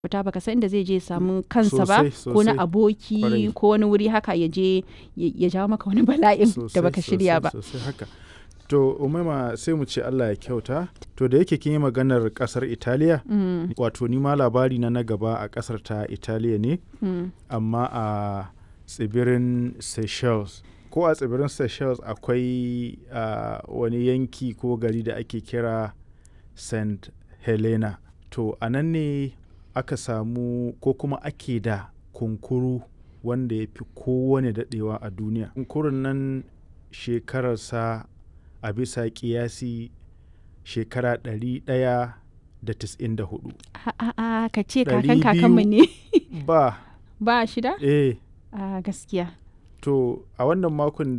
fita baka san inda zai je ya samu kansa ba Sosai, ko na sosai. aboki Kwarai. ko wani wuri haka ya je ya ya jawo maka wani bala'in da Sosai, baka shirya sosai, ba sosai haka to umaima sai mu ce allah ya kyauta to da yake kin yi maganar kasar italiya Mm, wato ni ma labari na na gaba a kasar ta italiya ne mm. amma a tsibirin seychelles ko a tsibirin seychelles akwai ah, wani yanki ko gari da ake kira st helena to a nan ne aka samu ko kuma ake da kunkuru wanda ya fi kowane daɗewa a duniya kunkurun nan shekararsa a bisa kiyasi shekara 194 A- a- a, ka ce Ɗari kakan kakanmu ne ba ba shida eh a gaskiya To a wannan makon